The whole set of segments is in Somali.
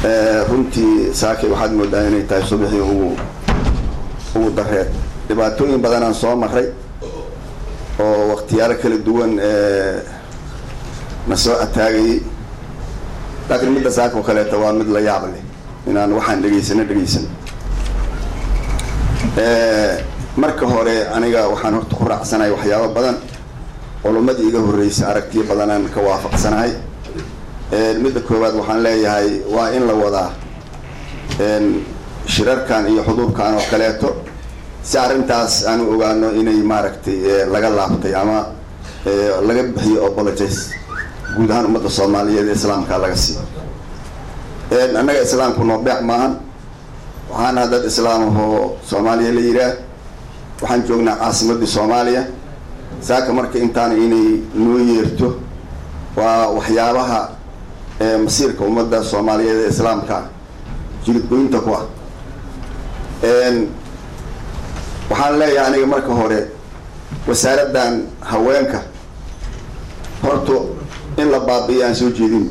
runtii saakay waxaad moodaa inay tahay subaxii ugu ugu dareed dhibaatooyin badanaan soo maray oo waktiyaalo kala duwan na soo ataagayay laakiin midda saaka oo kaleeta waa mid la yaab leh inaan waxaan dhegaysano dhegaysano marka hore aniga waxaan horta ku raacsanahay waxyaabo badan culumadii iga horreysay aragtiyo badanaan ka waafaqsanahay midda koowaad waxaan leeyahay waa in la wadaa shirarkan iyo xuduurkan oo kaleeto si arrintaas aanu ogaano inay maaragtay laga laabtay ama laga bixiyo apologize guud ahaan ummadda soomaaliyeed ee islaamka laga siiyo annaga islaamku noo beec maahan waxaana dad islaam ahoo soomaaliya la yidhaah waxaan joognaa caasimaddii soomaaliya saaka marka intaana inay noo yeerto waa waxyaabaha masiirka ummadda soomaaliyeed ee islaamka jiridgoynta ku ah waxaan leeyahay aniga marka hore wasaaraddan haweenka horta in la baabi'iyo aan soo jeedin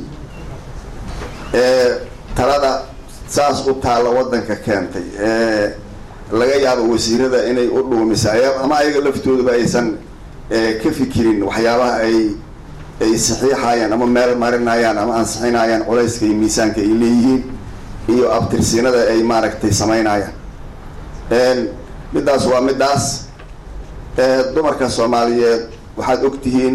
talada saas u taalla waddanka keentay laga yaabo wasiirada inay u dhuumisa ama ayaga laftooduba aysan ka fikirin waxyaabaha ay ay saxiixayaan ama meel marinayaan ama ansixinayaan culayska iyo miisaanka ay leeyihiin iyo abtirsiinada ay maaragtay samaynayaan middaas waa middaas dumarka soomaaliyeed waxaad ogtihiin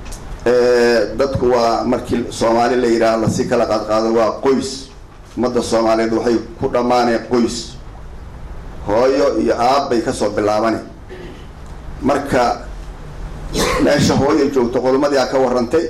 dadku waa markii soomaali la yidhaah lasi kala qaadqaado waa qoys ummadda soomaaliyeed waxay ku dhammaaneen qoys hooyo iyo aabbay kasoo bilaabane marka meesha hooyo joogto qolomadii aa ka warrantay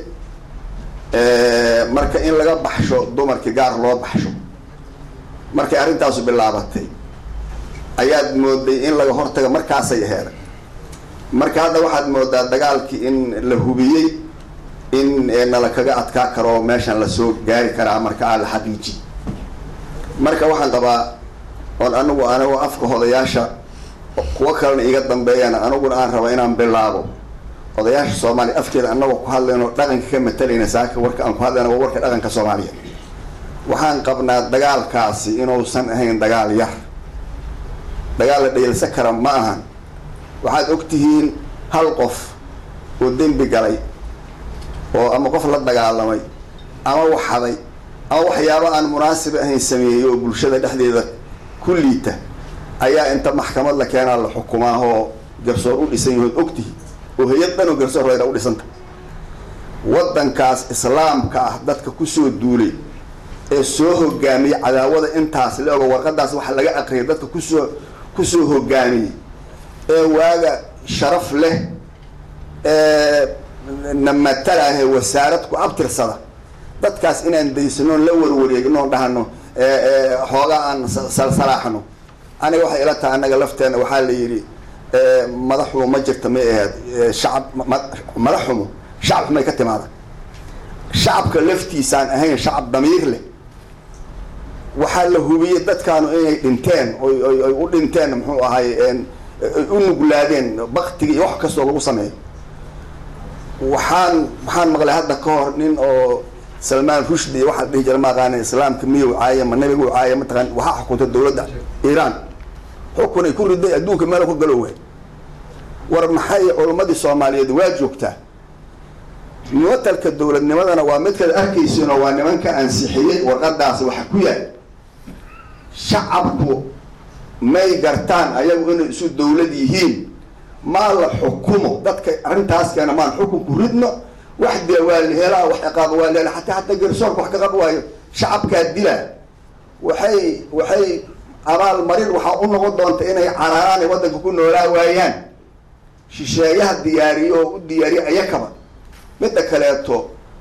marka in laga baxsho dumarkii gaar loo baxsho markay arrintaasu bilaabatay ayaad mooday in laga hortaga markaasay heeday marka hadda waxaad moodaa dagaalkii in la hubiyey in nala kaga adkaa karo oo meeshan lasoo gaari karaa marka aa la xaqiiji marka waxaan qabaa oon anigu anigu afka odayaasha kuwo kalena iga dambeeyana aniguna aan raba inaan bilaabo odayaasha soomaaliya afkeeda anagoo ku hadlayno dhaqanka ka matalayna saaka warka aan ku hadlayna waa warka dhaqanka soomaaliya waxaan qabnaa dagaalkaasi inuusan ahayn dagaal yar dagaal la dhayalsan kara ma ahan waxaad ogtihiin hal qof oo dembi galay oo ama qof la dagaalamay ama waxaday ama waxyaaba aan munaasib ahayn sameeyey oo bulshada dhexdeeda ku liita ayaa inta maxkamad la keenaa la xukumaa oo garsoor u dhisan yahood ogtihi oo hay-ad dhan oo garsoor rayda u dhisanta waddankaas islaamka ah dadka kusoo duulay ee soo hogaamiyey cadaawada intaas la ogo warqadaas waxa laga aqriyay dadka kusoo kusoo hogaamiyey ee waaga sharaf leh ee na matalaahe wasaarad ku abtirsada dadkaas inaan daysanoon la warwareegnoon dhahano xoogaa aan salsalaaxno aniga waxay ila tahay annaga lafteena waxaa la yidhi madaxumo ma jirta may ahayd shacab madaxumo shacab xumay ka timaada shacabka laftiisaan ahayn shacab damiir leh waxaa la hubiyey dadkaanu inay dhinteen oy oy u dhinteen muxuu ahay u nuglaadeen baktiga iyo wax kastoo lagu sameeyo waxaan waxaan maqlay hadda ka hor nin oo salmaan rushdi iyo waxaa dhihi jira ma aqaana islaamka miyow caaya ma nabigu caaya mataqaan waxaa xukunta dawladda iiraan xukun ay ku riday adduunka meel ku galo waay war maxay culammadii soomaaliyeed waa joogtaa muwatalka dowladnimadana waa midkaad arkaysiin oo waa nimanka ansixiyey warqadaas waxa ku yaal shacabku may gartaan ayagu inay isu dawlad yihiin maa la xukumo dadka arrintaas keena maan xukunku ridno wax dila waa la helaa wax ciqaaba waa la helaa hataa hataa garsoorka wax ka qab waayo shacabkaa dilaa waxay waxay abaal marin waxaa u noqon doonta inay cararaan ay waddanka ku noolaa waayaan shisheeyaha diyaariyo oo u diyaariyo ayakaba midda kaleeto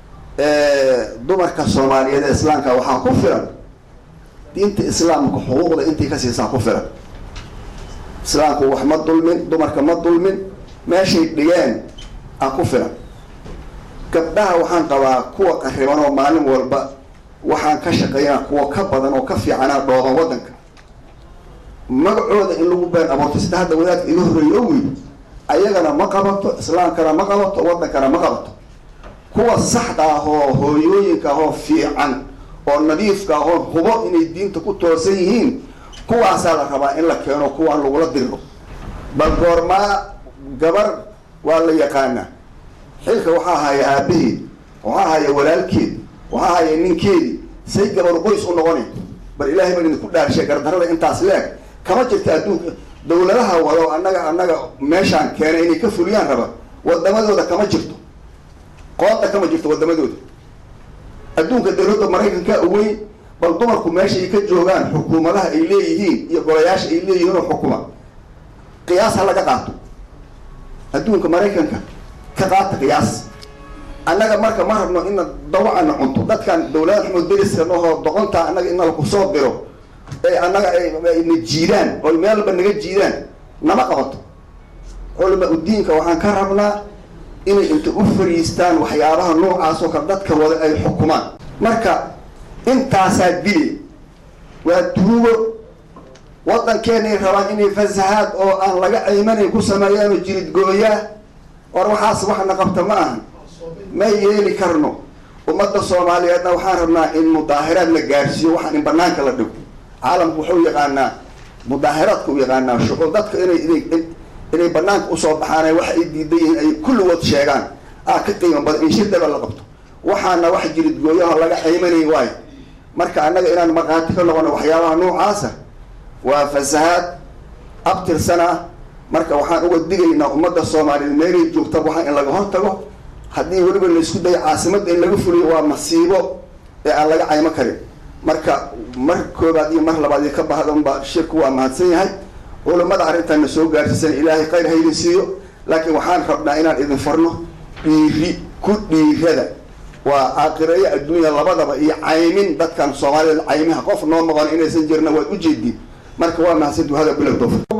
dumarka soomaaliyeed ee islaamka waxaa ku filan diinta islaamka xuquuqda intii ka siisaa ku filan islaamku wax ma dulmin dumarka ma dulmin meeshay dhigeen a ku filan gabdhaha waxaan qabaa kuwa qariban oo maalin walba waxaan ka shaqeynaa kuwa ka badan oo ka fiicanaa dhooban waddanka magacooda in lagu been abuurto sida hadda wadaadka iga horreeya o wey ayagana ma qabato islaamkana ma qabato waddankana ma qabato kuwa saxda ah oo hooyooyinka ahoo fiican oo nadiifka ah oo hubo inay diinta ku toosan yihiin kuwaasaa la rabaa in la keeno kuwaan lagula diriro bal goormaa gabar waa la yaqaanaa xilka waxaa haya aabaheed waxaa haya walaalkeed waxaa haya ninkeedii say gabar qoys u noqonay bal ilaahay baan idinku dhaarshay gardarada intaas leeg kama jirta adduunka dawladaha wado annaga annaga meeshaan keenay inay ka fuliyaan raba wadamadooda kama jirto qooda kama jirto wadamadooda adduunka dawladda maraykanka weyn bal dumarku meesha ay ka joogaan xukuumadaha ay leeyihiin iyo golayaasha ay leeyihiin oo xukuma qiyaas ha laga qaato adduunka maraykanka ka qaata qiyaas annaga marka ma rabno ina dawacana cunto dadkan dawlada xumud deriska nahoo doqontaa annaga ina laku soo diro ee annaga ayna jiidaan oy meelba naga jiidaan nama qabato culama udiinka waxaan ka rabnaa inay inta u fariistaan waxyaabaha noocaas oo kale dadka wada ay xukumaan marka intaasaa dili waa tuugo waddankeenay rabaan inay fasahaad oo aan laga ciimanayn ku sameeyaan oo jirid gooyaa war waxaas waxna qabta ma ahan ma yeeli karno ummadda soomaaliyeedna waxaan rabnaa in mudaahiraad la gaarsiiyo waxaan in banaanka la dhigo caalamku wuxuu yaqaanaa mudaahiraadka u yaqaanaa shuqul dadka inay inay inay banaanka usoo baxaan waxa ay diidan yihiin ay kulligood sheegaan ah ka qiimo badan in shirdaba la qabto waxaana wax jirid gooyaho laga xiimanay waayo marka annaga inaan markhaati ka noqono waxyaabaha noocaasa waa fasahaad abtirsana marka waxaan uga digaynaa ummadda soomaaliyeed meelay joogta waxaa in laga hortago haddii weliba la isku dayo caasimadda in laga fuliyo waa masiibo ee aan laga caymo karin marka mar koobaad iyo mar labaad iyo ka bahdanba shirku waa mahadsan yahay culamada arrintan na soo gaarsiisan ilaahay khayr haydin siiyo laakiin waxaan rabnaa inaan idin farno dhiiri ku dhiirada waa aakireeyo adduunya labadaba iyo caymin dadkan soomaaliyeed caymiha qof noo maqon inaysan jirna waad ujeediin marka waa mahadsantu hada bilow doof